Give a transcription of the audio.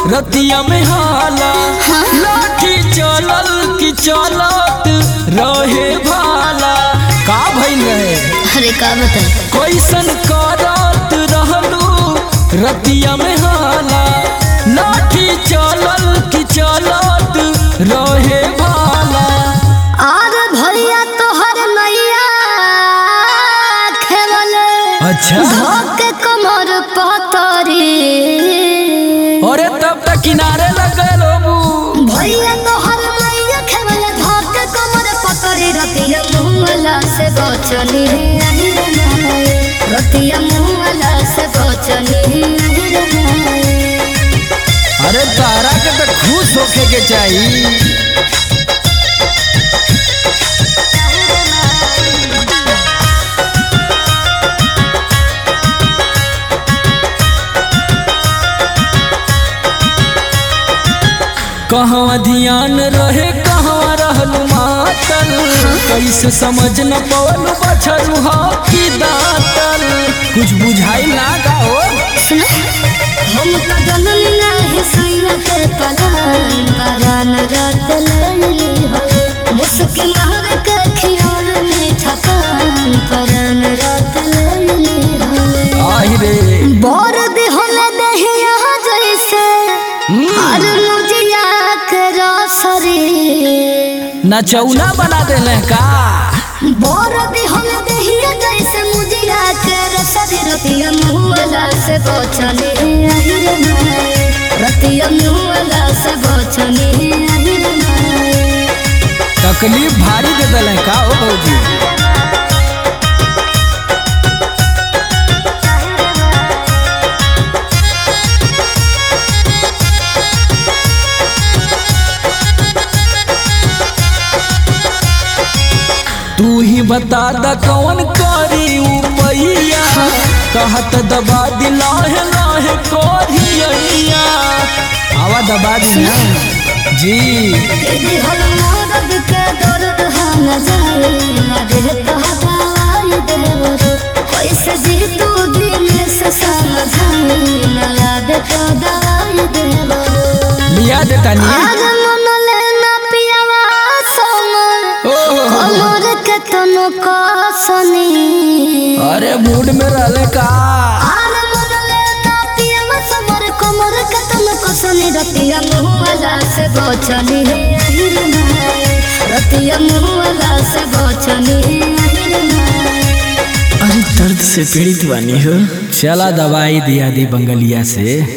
रतिया में हाला लाठी चलल की चलत रहे भाला का भइल रहे अरे का बताई कैसन करत रहलू रतिया में हाला लाठी चलल की चलत रहे भाला और भैया तोहर मैया खेवले अच्छा धोके कमर पतरी अरे तब तक किनारे लग गए लोबू भैया तोहर मैया खेवले धोके कमर पतरी रतिया मुंगला से बचनी नहीं रहे रतिया मुंगला से बचनी नहीं रहे अरे तारा के तो खुश होखे के चाहिए कहवा ध्यान रहे कहवा रहलू मातल कैसे समझ न पवलू बछरू की दातल कुछ बुझाई ना का हो सुना हम तो जननी नाही सैया के पलान परान रात लैली हो मुस्किन हर के खियाल में थकान परान रात लैली हो आई रे बोर दे होले दहिया जैसे हर मुजिया के रसरी नचौना बना देले का बोर दे होले दहिया जैसे मुजिया के रसरी रतिया मुहला से बचनी अहिर नाय रतिया मुहला से बचनी अहिर नाय तकलीफ भारी दे देले का हो भौजी तू ही बता द कौन करी उपैया कहत दबा दिला है लाहे कोरिया आवा दबा दी ना जी यदि हल मदद के दर्द हम जाए न दे तो हवाई देवर कैसे जी तू दिल से समझाए न याद तो दवाई देवर लिया देता नी आज मन लेना पियावा समर ओहो कमर के तनो कसनी अरे मूड में रहले का आर मन लेना पियावा समर कमर के तनो कसनी रतिया मुहला से बचनी अहिर नाय रतिया मुहला से बचनी अहिर नाय अरे दर्द से पीड़ित बानी हो चला दवाई दिया दी बंगलिया से